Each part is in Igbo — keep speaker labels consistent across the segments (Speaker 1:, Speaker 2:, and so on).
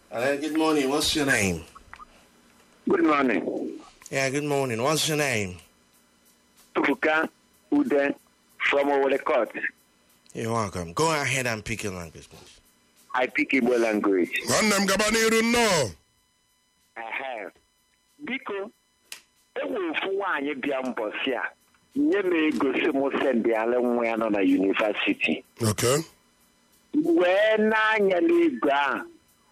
Speaker 1: Hello, good morning. What's your name?
Speaker 2: Good morning.
Speaker 1: Yeah, good morning. What's your name?
Speaker 2: Tufuka Ude from Owole Court.
Speaker 1: You're welcome. Go ahead and pick your language, please.
Speaker 2: I speak Igbo language.
Speaker 3: nwanne m gaba n'iru nnọọ
Speaker 2: Ehe. Biko, enwe ofu nwaanyị bịa mbọsị a nye m ego si m sendịala nwa ya nọ na yunivasiti
Speaker 3: okay
Speaker 2: wee na-anya n'ego ahụ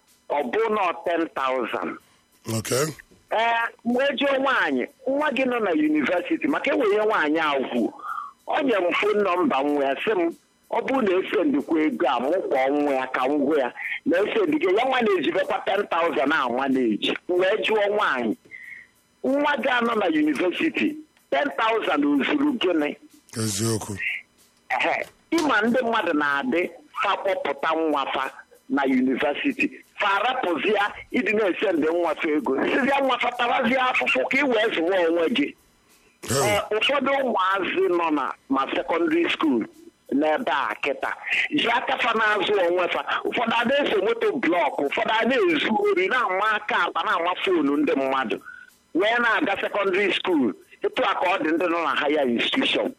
Speaker 2: ọ bụ na 10,000
Speaker 3: okay
Speaker 2: ee wee jụọ nwaanyị nwa gị nọ na yunivasiti maka enwere nwaanyị agwụ ọ nyere m fon nọmba nwa ya sị m ọ bụrụ na esendikwa ego a mụ kpọọ nwa ya ka m gwa ya na esendike ya nwa na-ejibekwa 10,000 a nwa na-eji wee jụọ nwaanyị nwa gị anọ na yunivasiti 10,000 o zuru gịnị
Speaker 3: eziokwu
Speaker 2: ehe ịma ndị mmadụ na-adị fa kpọpụta nwafa na yunivasiti fa arapụzi ya ịdị na-ese ndị nwafa ego sizia nwafa tarazie afụfụ ka ị wee zụwa onwe gị Ee, ụfọdụ ụmụazị nọ na ma sekọndịrị skuul n'ebe a kịta ji aka fa na-azụ onwe fa ụfọdụ a na-ese moto blọkụ ụfọdụ a na-ezu ori na-ama aka akpa na-ama foonu ndị mmadụ wee na-aga sekọndịrị skuul etu a ka ọ dị ndị nọ na haya institushọn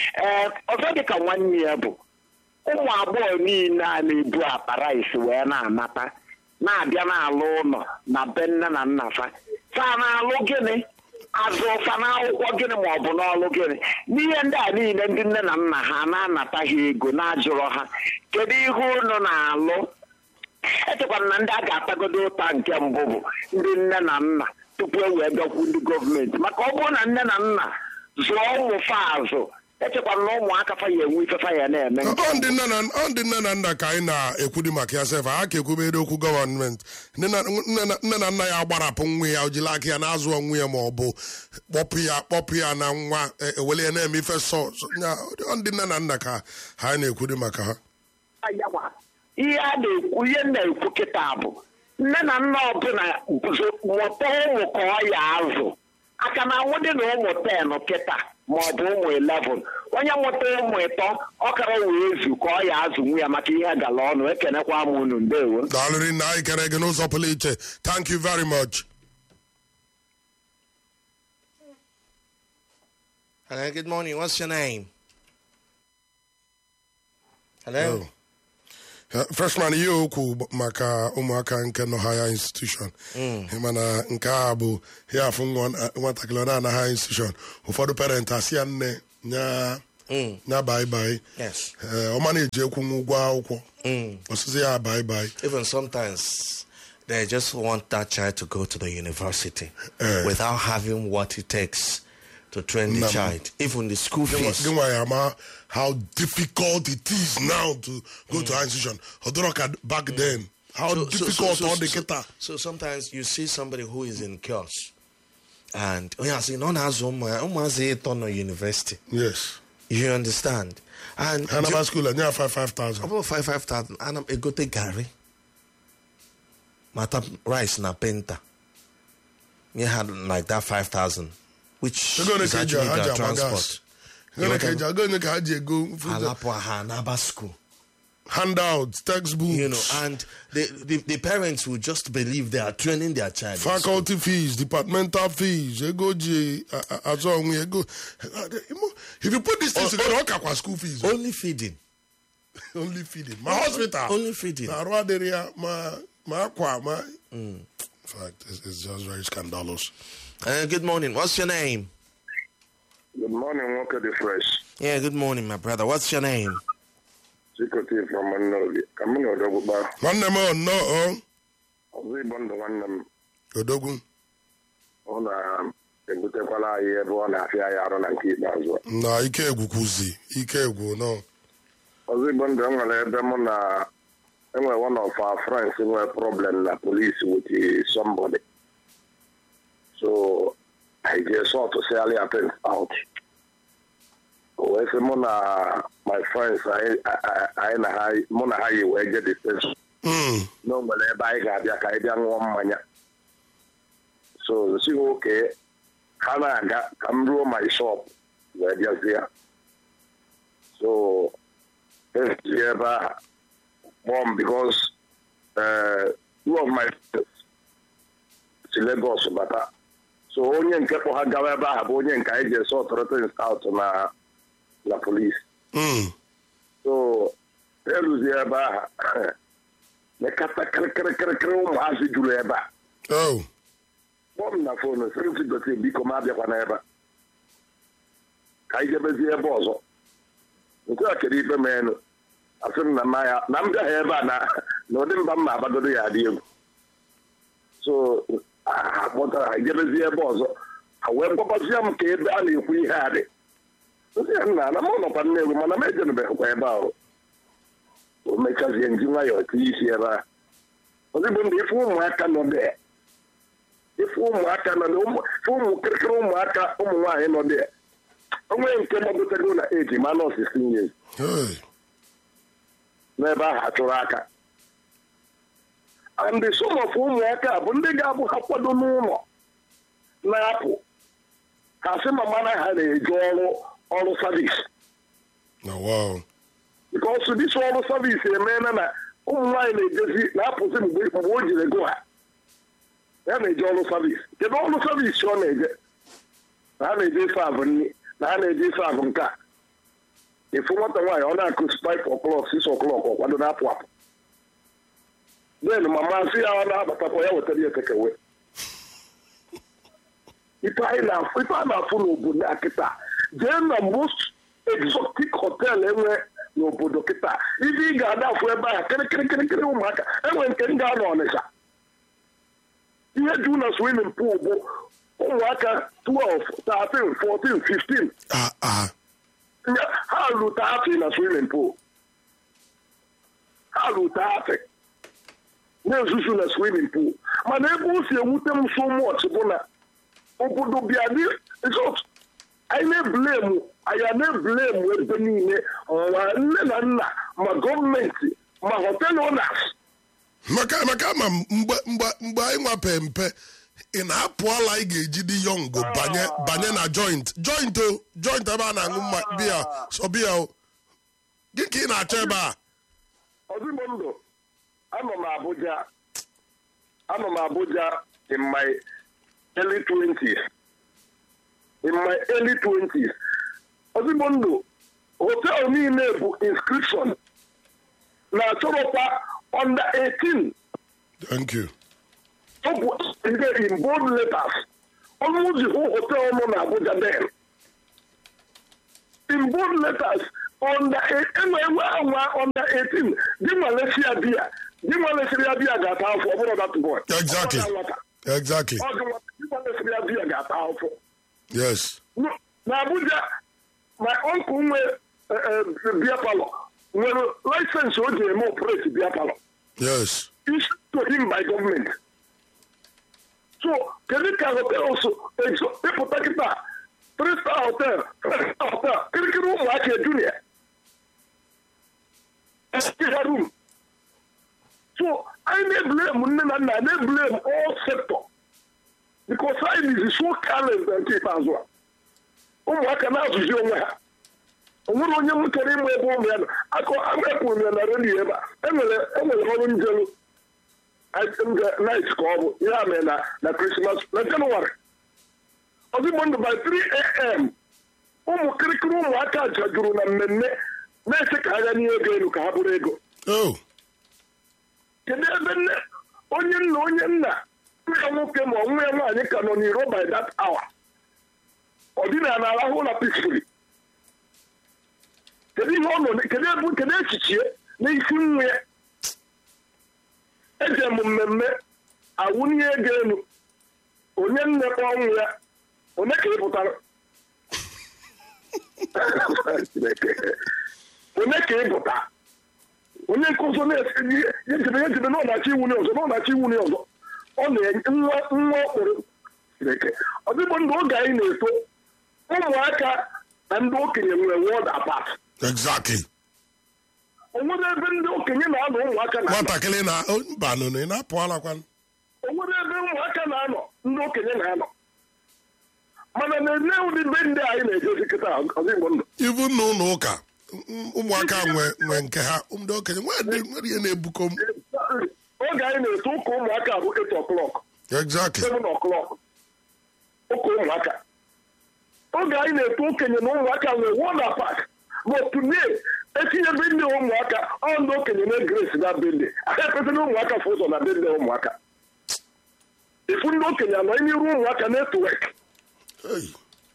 Speaker 2: ee ọzọ dị ka nwanne ya bụ ụmụ agbọghọ niile a na-ebu akpa rice wee na-anata na-abịa n'alụ ụlọ na be nne na nna fa fa na-alụ gịnị azụ fa n'akwụkwọ gịnị ma ọ bụ n'ọlụ gịnị n'ihe ndị a niile ndị nne na nna ha na-anata ha ego na-ajụrọ ha kedu ihe unu na-alụ echekwara na ndị a ga-atagodo ụta nke mbụ bụ ndị nne na nna tupu e wee bịakwu ndị gọọmenti maka ọ bụrụ na nne na nna zụọ ụmụ fa azụ echekwara na ụmụaka fa ya enwe ife fa ya na-eme nke
Speaker 3: ọ ndị nne na ọ ndị nne na nna ka anyị na-ekwudi maka ya sef ha ka ekwubere okwu gọọmenti nne na nne na- nne na nna ya gbarapụ nwa ya o jiri aka ya na-azụ onwe ya ma ọ bụ kpọpụ ya kpọpụ ya na nwa e- ewele ya na-eme ife sọ sọ- ya, ọ ndị nne na nna ka ha anyị na-ekwudi maka ha
Speaker 2: Ayawa. ihe a na-ekwu ihe m na-ekwu kịta bụ nne na nna ọbụla zo- mụta ụmụ ka ọ ya azụ aka na anwụ dị na ụmụ ten kịta ma ọ bụ ụmụ 11 onye mụta ụmụ ịtọ ọ kara wee zu ka ọ ya azụ nwa ya maka ihe gala ọnụ ekenekwa m unu ndewo
Speaker 3: daalụrị na anyị kere gị n'ụzọ pụrụ iche thank you very much
Speaker 1: Hello, good morning. What's your name? Hello.
Speaker 3: Oh. Uh, freshman ihe okwu gb- maka ụmụaka nke nọ higher institution mana nke a bụ ya afụ nwa- nwatakịrị ọ na-ana higher institution ụfọdụ parent asị ya nne nya nya bai bai
Speaker 1: Yes.
Speaker 3: ọ ma na-eji ekwunwu ụgwọ akwụkwọ ọsịsị ya bai bai
Speaker 1: Even sometimes they just want that child to go to the university
Speaker 3: Eh.
Speaker 1: without having what it takes to train the
Speaker 3: Nam-
Speaker 1: child. Even the school fees.
Speaker 3: gị nwa ya ama how difficult it is now to go to higher institution ọ dịrọ ka back then how difficult ọ dị kịta
Speaker 1: so sometimes you see somebody who is in kiosk and onye asị na ọ na-azụ ụmụ ya ụmụazị ịtọ nọ university
Speaker 3: yes
Speaker 1: you understand and
Speaker 3: ha naba school enye ya 55,000
Speaker 1: ọ bụrụ 55,000 ana m egote garị mata rice na penta nye ha like that 5,000 which
Speaker 3: ego ole
Speaker 1: is
Speaker 3: ka eji
Speaker 1: actually
Speaker 3: ha ji
Speaker 1: their
Speaker 3: agba gas
Speaker 1: transport
Speaker 3: ego ole ka eji ego ole ka ha ji ego food
Speaker 1: alapụ ha n'aba school
Speaker 3: handouts textbooks
Speaker 1: you know and the, the, the parents will just believe they are training their child in school.
Speaker 3: faculty fees departmental fees ego ji a- a- azụ onwe ego if you put these things
Speaker 1: Oh,
Speaker 3: together ọ kakwa school fees o.
Speaker 1: only feeding
Speaker 3: only feeding ma hospital
Speaker 1: only feeding.
Speaker 3: na arụ adịrị ya ma ma akwa ma in fact it's, it's just very scandalous
Speaker 1: Uh, good morning. What's your name?
Speaker 4: Good morning, Walker the Fresh.
Speaker 1: Yeah, good morning, my brother. What's your name?
Speaker 4: Chikote from Manobi. Ka mụ na odogwu gbaa.
Speaker 3: nwanne m ọ nnọọ
Speaker 4: Ọzọ ịbọ ndụ nwanne m.
Speaker 3: ọ odogwu
Speaker 4: Ọ na-ebutekwala anyị ebe ọ na-afịa anyị arụ na nke ikpeazụ. a.
Speaker 3: na ike egwu kwuzi ike egwu nọ
Speaker 4: Ọzọ ịbọ ndụ enwere ebe mụ na enwere one of our friends nwere problem na police with somebody. So I just sought to sell ya things out. O wee sị mụ na my friends anyị anyị- anyị na ha mụ na ha yi wee je the station.
Speaker 3: Mm,
Speaker 4: na o nwere ebe anyị ga-abịa ka anyị bịa ṅụọ mmanya so si nwoke ha na-aga ka m ruo my shop wee bịazie so esi ebe a kpọọ m bikos two of my friends si Lagos bata so onye nke kpọ ha gawa ebe ahụ bụ onye nke anyị ji ese ọtọrọtịn scout na na polisi
Speaker 3: Mm.
Speaker 4: so eluzi ebe ahụ mekata kịrịkịrịkịrịkịrị ụmụazị juru ebe a
Speaker 3: Oh.
Speaker 4: kpọọ m na fonu sịrị m sigote biko m abịakwa n'ebe a ka anyị jebezie ebe ọzọ nke a kere ikpe m enu asị m na mma ya na m bịaghị ebe a na na ụdị mba m ma abagodo ya adị egwu so ha kpọtara ha jebezie ebe ọzọ ha wee kpọbazie m ka ebe a na-ekwu ihe a dị nsị ya nna na m nọkwa nnewu mana m ejenubeghịkwa ebe ahụ o mechazie nji nwayọọ tinye isi ebe a ozigbo ndị ife ụmụaka nọ dị ife ụmụaka nọ dị ụmụ ife ụmụ kịrịkịrị ụmụaka ụmụ nwaanyị nọ dị onwe nke gbagotego na eji ma nọọsụ sinye
Speaker 3: Hey.
Speaker 4: n'ebe ahụ achụrụ aka and some of ụmụaka a bụ ndị ga-abụ ha kwado n'ụlọ na-apụ ka sị ma mana ha na-eje ọrụ ọrụ savis
Speaker 3: Oh, wow.
Speaker 4: bikọsụ dịsị ọrụ savis emeela na ụmụ nwaanyị na-ejezi na-apụzi mgbe mgbe o jiri go ha ya na-eje ọrụ savis kedu ọrụ savis ọ na-eje na ha na-eje ife abụ nri na ha na-eje ife abụ nke a efu nwata nwaanyị ọ na-akụ 5 o'clock 6 o'clock ọ kwado na-apụ apụ den mama sị ya ọ na-abatakwa ya wetara ya tekewe ife anyị na-afụ ife a na-afụ n'obodo a kịta jee na most exotic hotel enwe n'obodo kịta ife ị ga-ada afụ ebe ahụ kịrịkịrịkịrịkịrị ụmụaka enwe nke m ga-anọ ọnịcha ihe ju na swimming pool bụ ụmụaka 12 13 14 15
Speaker 3: Ah, ah.
Speaker 4: Nya- ha lute afị na swimming pool ha lute afị na-ezuzu na swimming pool mana ebe o si ewute m so much bụ na obodo bịa dị resort anyị na-eblemu anyị a na-eblemu ebe niile ma nne na nna ma gọọmenti ma hotel owners
Speaker 3: maka maka ma mgbe mgbe mgbe anyị nwape mpe ị na-apụ ala ị ga-eji dị yọngụ banye banye na joint joint o joint ebe a na-aṅụ mma biya sọ biya o gị ka ị na-achọ ebe a
Speaker 4: ọzigbo ndụ anọ m Abuja anọ m Abuja in my early 20s in my early 20s ọzigbo ndụ họteelụ niile bụ inscription na-achọrọkwa under 18
Speaker 3: thank you
Speaker 4: ọ bụ ihe in bold letters ọnụzi hụ họteelụ nọ na Abuja den in bold letters under enwe enwe anwa under 18 dị nwalesi ya bịa dị nwalesiri ya bịa ga-ata afọ ọ bụrụ that boy
Speaker 3: Exactly.
Speaker 4: Ọ bụ nwata.
Speaker 3: exactly
Speaker 4: Ọ dị nwata. Dị nwalesiri ya bịa ga-ata afọ
Speaker 3: yes
Speaker 4: No, na Abuja my uncle nwe eh, eh, bịa palọ nwere laịsensị o ji eme operate bịa palọ
Speaker 3: yes
Speaker 4: issued to him by government. So, kedu ka hotel so exo ịpụta kịta three star hotel five star hotel kirikiri ụmụaka ejunia ha room so anyị na-eblame nne na nna na-eblame all sector because anyị is so careless na nke ikpeazụ a ụmụaka na-azụzi onwe ha o nwere onye m chọrọ ịmụ ebe ụmụ ya nọ akọ akwụrụ m ya na redio ebe a enwere enwere ọrụ njelu night ka ọ bụ ihe a mere na na krismas na jenụwarị ozigbo ndụ by 3 am ụmụ kirikiri ụmụaka jajuru na mmemme na-eche ka ha ga nye ego elu ka ha bụrụ ego
Speaker 3: oh
Speaker 4: kedu ebe nne onye nna onye nna nwa ya nwoke ma nwa ya nwaanyị ka nọ n'iro by that hour ọ dịna na arahụ ụlọ peacefully kedu ihe ọ nọ kedu ebe kedu echichie n'isi nwa ya eje m mmemme awụnye ego elu onye nne kpọọ nwa ya onye ka ị pụtara onye ka ị pụta onye nkụzi na-esi ejebe ejebe na ọ na-achọ iwunye ọzọ na ọ na-achọ iwunye ọzọ ọ na-enye nwa nwa okporo Chineke ọ dịbụ ndụ oge anyị na-eto ụmụaka na ndị okenye nwere wọd apat
Speaker 3: exactly
Speaker 4: o nwere ebe ndị okenye na-anọ ụmụaka na
Speaker 3: nwatakịrị na oh, mba nụ ị na-apụ ala kwan
Speaker 4: o nwere ebe ụmụaka na-anọ ndị okenye na-anọ mana na-ene ụdị be ndị anyị na-ejezi kịta ọzigbo ndụ
Speaker 3: ibu na ụlọ ụka ụmụaka nwe nwe nke ha ndị okenye nwere nwere ihe na-ebuko m
Speaker 4: oge anyị na-eto na-eto ụka ụmụaka bụ 8 o'clock
Speaker 3: exactly
Speaker 4: 7 o'clock ụka ụmụaka oge anyị na-eto okenye na ụmụaka nwere wona park but today etinyebe ndị ụmụaka ọ ndị okenye na grace na bende ahụ ekwesịrị ụmụaka fụ ụzọ na bende ụmụaka ifu ndị okenye anọ n'iru ụmụaka na-etowek
Speaker 3: Hey.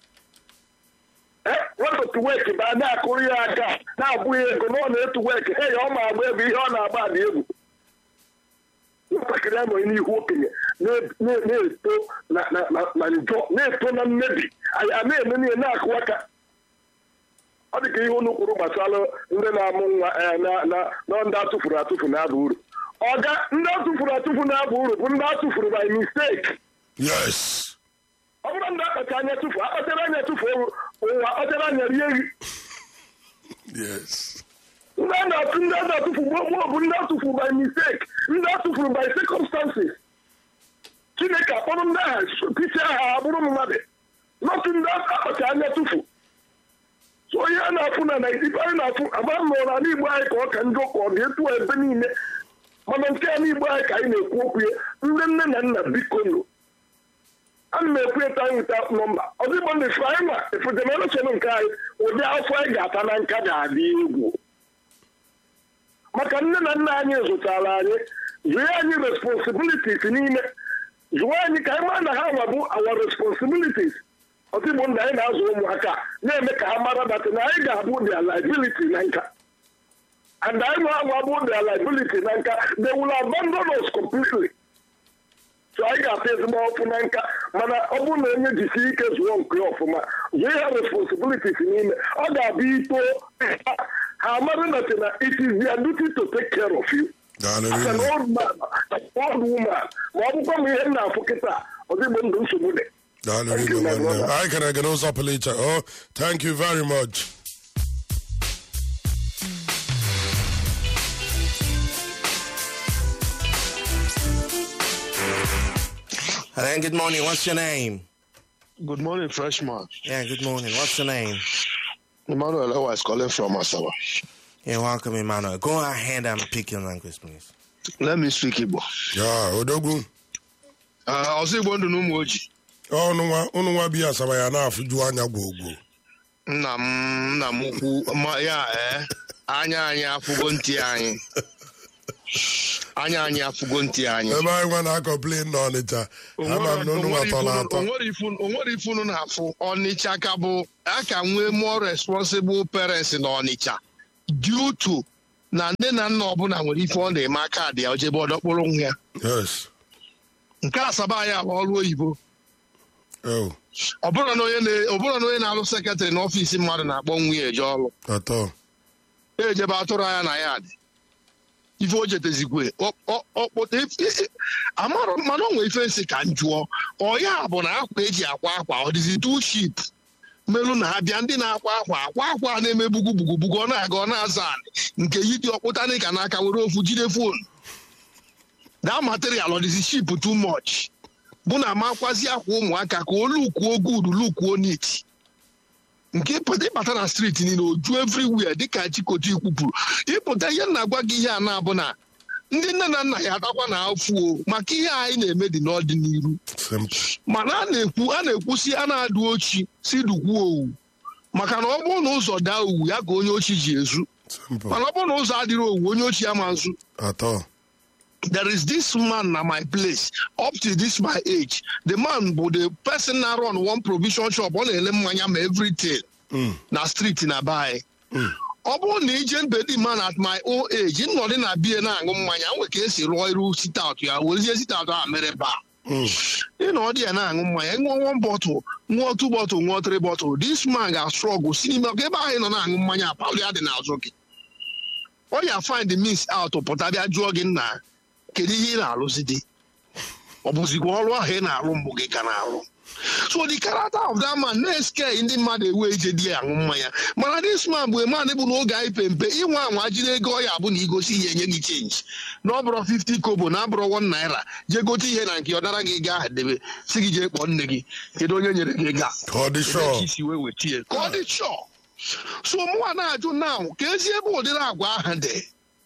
Speaker 4: wepụtụwek bụ a na-akụrụ ya aka na-abụghị ego na ọ na-etuwek he ya ọ ma agba ebe ihe ọ na-agba dị egwu nwatakịrị anọ n'ihu okenye na- na- na-eto na- na- na- na njọ na-eto na mmebi anyị a na-eme niile na-akụ aka ọ dị ka ihe unu kwuru gbasara ndị na-amụ nwa eh, na- na na ndị atụfuru atụfu na-aba uru ọga ndị atụfuru atụfu na-aba uru bụ ndị atụfuru by mistake
Speaker 3: yes
Speaker 4: ọ bụrụ ndị akpacha anya tụfu akpachara anya tụfu ụwa ọchara anya rie nri
Speaker 3: yes
Speaker 4: ndị a na-atụ ndị a na-atụfu gboo gboo bụ ndị atụfuru by mistake ndị atụfuru by circumstances chineke akpọrọ ndị agha pisi aha abụrụ mmadụ nọtụ ndị akpacha anya tụfu so ihe a na-afụ na naijiria anyị na-afụ agba m nọrọ ala igbo anyị ka ọ ka njọ ka ọ dị etu a ebe niile mana nke a n'igbo anyị ka anyị na-ekwu okwu ya ndị nne na nna biko nụ ana m ekwu eta nweta nọmba ọdịgbo ndị fụ anyị ma efu jenereshọn nke anyị ụdị afọ anyị ga-ata na nka ga-adị egwu maka nne na nna anyị zụtara anyị zụọ anyị responsibilities n'ime zụọ anyị ka anyị mara na ha nwa bụ our responsibilities ọtụgbo ndị anyị na-azụ ụmụaka na-eme ka ha mara dat na anyị ga-abụ their liability na nka and anyị nwa nwa bụ their liability na nka they will abandon us completely so anyị ga-ata ezigbo ọfụ na nka mana ọ bụrụ na onye jisi ike zụọ nke ya ọfụma zụọ ya responsibilities n'ime ọ ga-abụ ito ha amara that na it is their duty to take care of you as an
Speaker 3: Hallelujah.
Speaker 4: old man as an old woman ma ọ bụkwa m ihe m na-afụ kịta ọdịgbo ndụ nsogbu dị Thank you, my
Speaker 3: Hallelujah.
Speaker 4: brother.
Speaker 3: I can I can also appellate. Oh, thank you very much.
Speaker 1: Hello, good morning. What's your name?
Speaker 5: Good morning, freshman.
Speaker 1: Yeah, good morning. What's your name?
Speaker 5: Emmanuel Ewa is calling from Asawa.
Speaker 1: Yeah, welcome, Emmanuel. Go ahead and pick your language, please.
Speaker 5: Let me speak Igbo.
Speaker 3: Yeah, Odogwu.
Speaker 5: Uh, ọzọ Igbo ndụ na ụmụ ojii.
Speaker 3: Ọnụ nwa ụnụ nwa bi asaba ya na-afụju anya gwogwo.
Speaker 5: Nna m nna m ukwu ma ya ee anya anyị afụgo ntị anyị. Anya anyị afụgo ntị anyị.
Speaker 3: Ebe anyị nwa na-akọplin n'Ọnịcha. Ama m na ụnụ nwa tọrọ atọ.
Speaker 5: onwere ife unu na-afụ Ọnịcha ka bụ a ka nwee more responsible parents na Ọnịcha due to na nne na nna ọbụla nwere ife ọ na-eme aka dị ya ojebe ọdọkpụrụ nwa ya
Speaker 3: Yes.
Speaker 5: nke asaba anyị bụ ọrụ oyibo
Speaker 3: Oh,
Speaker 5: ọ bụrụ na onye na- ọ bụrụ na onye na-alụ sekretarị n'ọfịs mmadụ na-akpọ nwunye eje ọrụ
Speaker 3: atọ.
Speaker 5: ejebe atụrụ anya na ya dị ife o jetezikwe amarọ mana o nwee ife nsị ka m jụọ ọ ya bụ na akwa eji akwa akwa ọ dịzi two ship melu na ha bịa ndị na-akwa akwa akwa akwa a na-eme bugbugbugbugbu ọ na-aga ọ na-aza anị nke yi dị ọkpụtanị ka n'aka were ofu jide fonu that material ọ dịzi ship too much bụ na amakwazi akwa ụmụaka ka o lukwuo good lukwuo neat nke ịpụta ịbata na steeti niile o ju everywhere dịka chikotu kwupụrụ ịpụta ihe m na-agwa gị ihe a na-abụ na ndị nne na nna ya atakwa na afụo maka ihe anyị na-eme dị n'ọdịnihu
Speaker 3: Simple.
Speaker 5: mana a na-ekwu a na-ekwusi a na-adụ ochi si dukwuo owu maka na ọ bụrụ na ụzọ daa owu ya ka onye ochi ji ezu
Speaker 3: Simple.
Speaker 5: mana ọ bụrụ na ụzọ adịrị owu onye ochi ama nzu
Speaker 3: Atọ.
Speaker 5: there is this man na my place up to this my age the man bụ the person na run one provision shop ọ na-ele mmanya ma everything
Speaker 3: Mm.
Speaker 5: na street na be anyị ọ bụrụ na ije mbe dị man at my old age nnọdụ na bie na-aṅụ mmanya nwe ka esi rụọ iru sitout ya werezie sitout a mere baa
Speaker 3: Mm.
Speaker 5: ị na ọ dị ya na-aṅụ mmanya ṅụọ one bottle ṅụọ two bottle ṅụọ three bottle this man ga-strọgụ si n'ime ọka ebe ahụ ị nọ na-aṅụ mmanya apali ya dị n'azụ gị ọ ya find the means out pụta bịa jụọ gị nna kedu ihe ị na-alụzi dị ọ bụzikwa ọrụ ahụ ị na-arụ mbụ gị ka na-arụ so the character of that man na-eske ndị mmadụ ewe ije di ya aṅụ mmanya mana this man bụ man bụ n'oge anyị pempe inwe anwa jiri ego ọ ya bụ na igosi ihe enye gị chenji na ọ bụrụ 50 kobo na abụrụ 1 naira jee gote ihe na nke ọ dara gị gaa debe si gị jee kpọọ nne gị kedu onye nyere gị ego a?
Speaker 3: Ka ọ dị
Speaker 5: Ebe ka
Speaker 3: sure.
Speaker 5: isi wee weta ya. ka ọ dị chọọ so mụnwa na-ajụ now ka ezi ebe ụdịrị agwa ahụ dị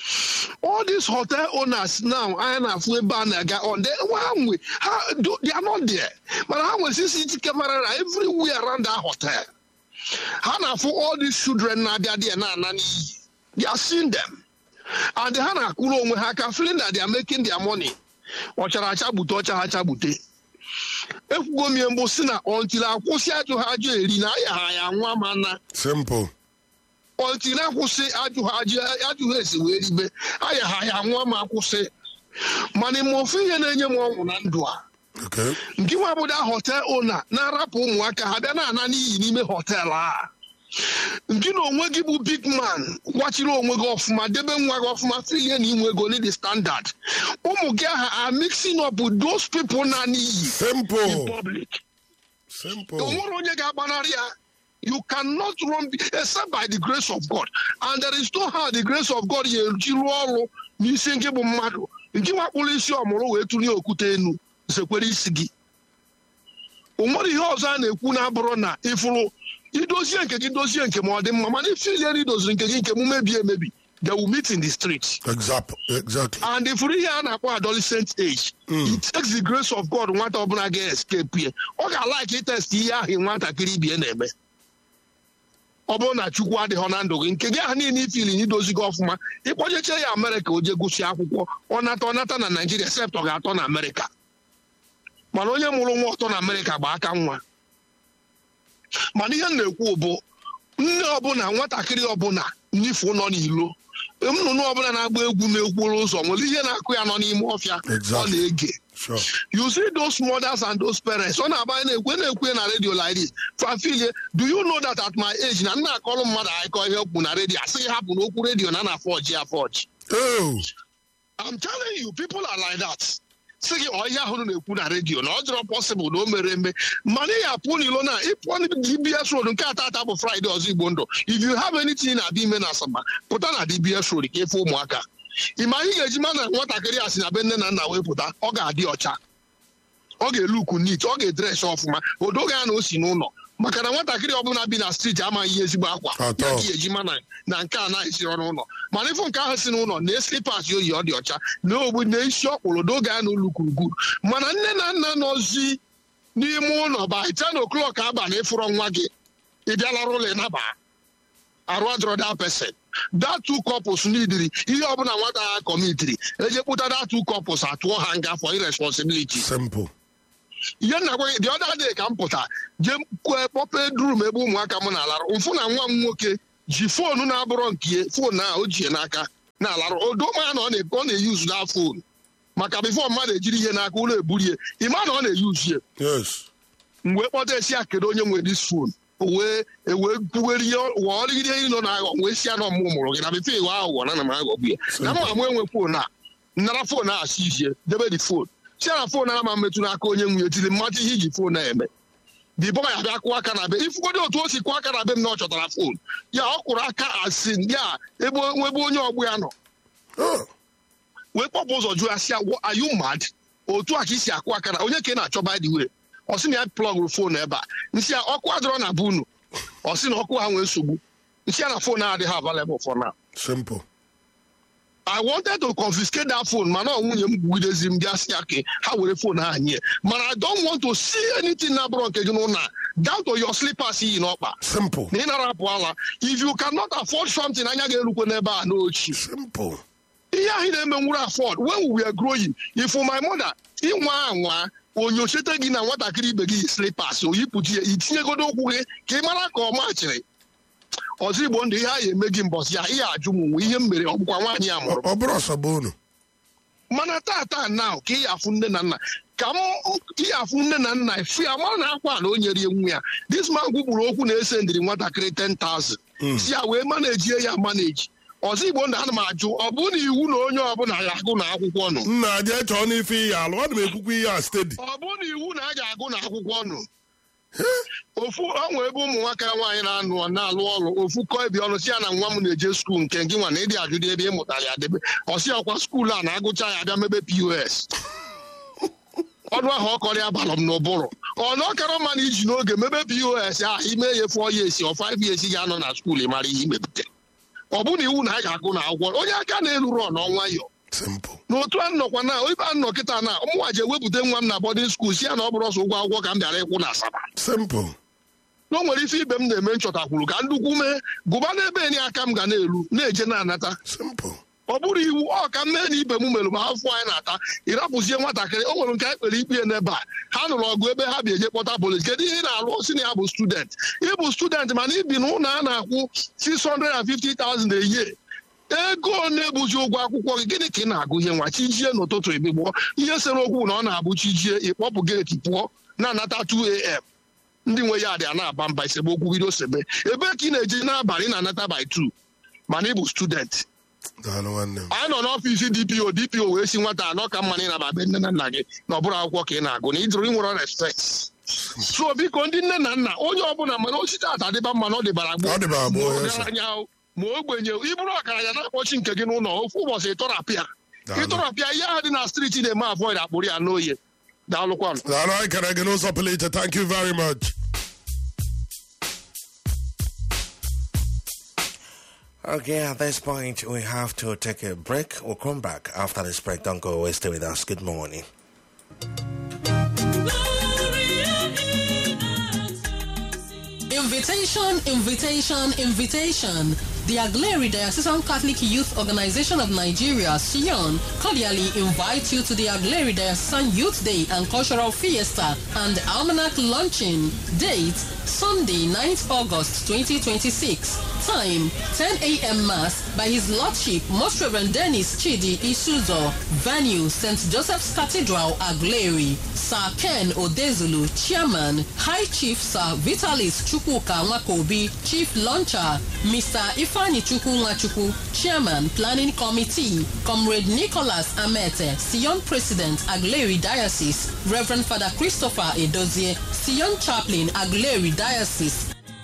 Speaker 5: all these hotel owners now anyị na-afụ ebe a na-aga on the ha nwe ha do- they are not there mana ha nwere CCTV camera na everywhere around that hotel ha na-afụ all these children na-abịa there na-ana n'iyi they are seeing them and ha na-akwụrụ onwe ha aka feeling that they are making their money ọchara acha gbute ọcha ha chagbute ekwugo m ihe mbụ si na until akwụsị ajụ ha ajụ eri na aya ha ya nwa mana
Speaker 3: simple
Speaker 5: until akwụsị ajụ ha ajụ ajụ ha esi wee ribe aya ha ya nwa ma akwụsị mana ime ofu ihe na-enye m ọṅụ na ndụ a
Speaker 3: okay
Speaker 5: nke nwa bụda hotel ona na-arapụ ụmụaka ha bịa na-ana n'iyi n'ime hotel a nke na onwe gị bụ big man gwachiri onwe gị ọfụma debe nwa gị ọfụma filie na inwe ego the standard ụmụ gị aha are mixing up with those people na n'iyi in
Speaker 3: simple
Speaker 5: public
Speaker 3: simple
Speaker 5: o nwere onye ga-agbanarị ya you cannot run be- except by the grace of God and there is no how the grace of God ga-eji rụọ ọrụ n'isi nke bụ mmadụ nke wakpụrụ isi ọmụrụ wee tụnye okwute enu sekwere isi gị o nwere ihe ọzọ a na-ekwu na-abụrụ na ịfụrụ idozie nke gị dozie nke ma ọ dị mma mana ife ile na idoziri nke gị nke m mebie emebi they will meet in the street
Speaker 3: exactly exactly
Speaker 5: and ifuru ihe a na-akpọ adolescent age it takes the grace of god nwata ọbụla ga-escape ye ọ ga-alaiki itest ihe ahụ nwatakịrị ibie na-eme ọ bụrụ na chukwu adịghị na ndụ gị nke gị ahụ niile ifili na idozi gị ọfụma ịkpọjeche ya amerịka o jee gụsị akwụkwọ ọ nata ọ nata na naijiria sept ọ ga-atọ na amerịka mana onye mụrụ nwa ọtọ na amerịka gba aka nwa mana ihe m na-ekwu bụ nne ọbụla nwatakịrị ọbụla n'ifu nọ n'ilo nnụnụ ọbụla na-agba egwu n'okporo ụzọ nwere ihe na-akụ ya nọ n'ime ọfịa ọ
Speaker 3: Exactly.
Speaker 5: na-ege
Speaker 3: sure
Speaker 5: you see those mothers and those parents ọ na-agba na-ekwe na-ekwe na redio like this fafilie do you know that at my age na nna akọrọ mmadụ akọ ihe okwu na redio asịghị hapụ n'okwu redio na na afọji afọji
Speaker 3: oh
Speaker 5: I'm telling you people are like that sị gị ọhịa ahụ na-ekwu na redio na ọ dịrọ pọsịbụl na o mere eme mana ị apụ n'ilo na ịpụọ na dbs road nke atata bụ fraịde ọzọ igbo ndụ if you have anything na-abịa ime na asaba pụta na dbs road ka efe ụmụaka ị ma ihe ga-eji ma na nwatakịrị a si na be nne na nna wee pụta ọ ga-adị ọcha ọ ga-eluku nit ọ ga-edres ọfụma odoga ya na o si n'ụlọ maka na nwatakịrị ọbụla bi na steeti amaghị ihe ezigbo akwa
Speaker 3: Atọ.
Speaker 5: ya ka ị eji ma na na nke a na-esiri n'ụlọ mana ịfụ nke ahụ si n'ụlọ na slipas oyi ọ dị ọcha na ogbu na isi ọkpụrụ doge ya na ulukwurugwuru mana nne na nna nọzi n'ime ụlọ by ten o'clock abalị ịfụrọ nwa gị ị bịalara ụlọ ịnaba arụ adọrọ that person that two couples nidiri ihe ọbụla nwata ha kọmitiri eje kpụta that two couples atụọ ha nga for irresponsibility
Speaker 3: simple
Speaker 5: ihe nna gwa gị the other day ka m pụta jee kwee kpọpe drum ebe ụmụaka m na-alarụ mfụ na nwa m nwoke ji foonu na-abụrọ nke ya foonu a o ji ya n'aka na-alarụ odoma na ọ na- ọ na-eyuzu na foonu maka bifo mmadụ ejiri ihe n'aka ụlọ eburie ịma na ọ na-eyuzu ya
Speaker 3: yes
Speaker 5: mgbe kpọta esi ya kedu onye nwere dis fon wee ewee kwuwere ihe wọọrịgide ihe nọ na-aghọ wee si ya na ọmụmụ mụrụ gị na bifo ịghọ aghụghọ na na m aghọgbu ya na mma m enwe fon a nara fon a si izie debe di fon si ya na fon a ma mmetụ n'aka onye nwunye tiri mmadụ ihe iji fon a eme the boy abịa kụọ aka na be ifugodi otu o si kụọ aka na be m na ọ chọtara fon ya ọ kụrụ aka asin ya ebe ebe onye ọgbụ ya nọ
Speaker 3: oh
Speaker 5: wee kpọpụ ụzọ jụọ ya si ya "What, are you mad otu a ka isi akụ aka na onye ka ị na-achọ by the way ọ sị na ya plọgụrụ fon ebe a nsị ya ọkụ adịrọ na be unu ọ sị na ọkụ ha nwee nsogbu nsị ya na fon adịghị available for now
Speaker 3: simple
Speaker 5: I wanted to confiscate that phone mana ọ nwunye m gwudezi m bịa si ya ka ha were fon ha nye mana I don't want to see anything na-abụrọ nke gị n'ụlọ a down to your slippers iyi n'ọkpa
Speaker 3: simple
Speaker 5: na ị nara apụ ala if you cannot afford something anya ga-erukwe n'ebe a n'ochi
Speaker 3: simple
Speaker 5: ihe ahụ na-eme nwere afford when we were growing if my mother ịnwa anwa onyochete gị na nwatakịrị ibe gị yi slippers oyipụta ya itinyegodo ụkwụ gị ka ị mara ka ọ machịrị ọzọ igbo ndụ ihe a ya eme gị mbọsị ya ihe ajụ m nwe ihe m mere ọ bụkwa nwaanyị a mụrụ
Speaker 3: ọ bụrụ ọsọgbu unu
Speaker 5: mana tata na ka ị afụ nne na nna ka m ị afụ nne na nna fi ya mara na akwa na o nyere ya nwa ya this man kwugburu okwu na-ese ndiri nwatakịrị 10,000 si ya wee manejie ya maneji ọzọ igbo ndụ ana m ajụ ọ bụ na iwu na onye ọbụla ya agụ na akwụkwọ nụ
Speaker 3: nna jee chọọ n'ife ihe alụ ana m ekwukwa ihe a stedi
Speaker 5: ọ bụ na iwu na a ga-agụ na akwụkwọ nụ ofu ọnwa ebe ụmụ nwoke nwaanyị na-anụ na-alụ ọrụ ofu kọọ ebi ọnụ si ya na nwa m na-eje skuul nke gị nwa na ịdị ajụdị ebe ị mụtara ya debe ọsị ọkwa skuul a na-agụcha ya abịa mebe pos ọnụ ahụ ọ kọrọ ya balụ m n'ụbụrụ ọnụ ọkara mma na iji n'oge mebe pos a ime ya fụọ ya esi ọ five years ga-anọ na skuul ị mara ihe imepụta ọ bụ na iwu na a ga-agụ na akwụkwọ onye aka na-eluru ọ n'ọnwa yọ
Speaker 3: simple
Speaker 5: n'otu a nọkwa na ibe a nọ kịta na ụmụnwa ji ewepụta nwa m na bọdịn skuul si ya na ọ bụrụ ọsọ ụgwọ akwụkwọ ka m bịara ịkwụ na asaba
Speaker 3: simple
Speaker 5: na o nwere ife ibe m na-eme nchọtakwuru ka ndukwu mee gụba n'ebe enyi aka m ga na-elu na-eje na-anata
Speaker 3: simple
Speaker 5: ọ bụrụ iwu ọ ka m mee na ibe m mere ma afọ anyị na-ata ịrapụzie nwatakịrị o nwere nke anyị kpere ikpe ya n'ebe a ha nụrụ ọgụ ebe ha bi eje kpọta polis kedu ihe ị na-alụ osi na ya bụ student ịbụ student mana ibi na ụlọ a na-akwụ 650,000 a year ego na-ebuzi ụgwọ akwụkwọ gị gịnị ka ị na-agụ ihe nwa chijie n'ụtụtụ ebigbọ ihe sere okwu na ọ na-abụ chijie ịkpọpụ geeti pụọ na-anata 2am ndị nwe ya dị a na-aba mba esemokwu bido sebe ebe ka ị na-eje n'abalị na-anata by 2 mana ị bụ student
Speaker 3: daalụ nwanne m
Speaker 5: anyị nọ n'ọfịs dpo dpo wee si nwata anọ ka mma na ịnaba be nne na nna gị na ọ bụrụ akwụkwọ ka ị na-agụ na ịjụrụ inwere respekt so biko ndị nne na nna onye ọbụla mana osite ata dịba mma na ọ dịbara gboo
Speaker 3: Ọ dịbara gboo,
Speaker 5: ma
Speaker 3: yes, sir.
Speaker 5: ọgaranya o, ma ogbenye o, ịbụrụ ọgaranya na-akpọchi nke gị n'ụlọ ofu ụbọchị ịtọrapịa
Speaker 3: Daalụ.
Speaker 5: ịtọrapịa ihe ahụ dị na striti na-eme avoid akpụrụ ya n'oye daalụkwanụ
Speaker 3: daalụ anyị kere gị n'ụzọ pụrụ iche thank you very much
Speaker 1: Okay, at this point, we have to take a break. We'll come back after this break. Don't go away. Stay with us. Good morning.
Speaker 6: Invitation, invitation, invitation. The Agleri Diocesan Catholic Youth Organization of Nigeria, Sion, cordially invites you to the Agleri Diocesan Youth Day and Cultural Fiesta and Almanac Launching. Date, Sunday, 9th August 2026. Time, 10 a.m. Mass by His Lordship, Most Reverend Dennis Chidi Isuzo. Venue, St. Joseph's Cathedral, Agleri. Sir Ken Odezulu, Chairman. High Chief Sir Vitalis Chukwuka Nwakobi, Chief Launcher. Mr. Ifani Chukwu Nwachukwu, Chairman, Planning Committee. Comrade Nicholas Amete, Sion President, Agleri Diocese. Reverend Father Christopher Edozie, Sion Chaplain, Agleri Diocese.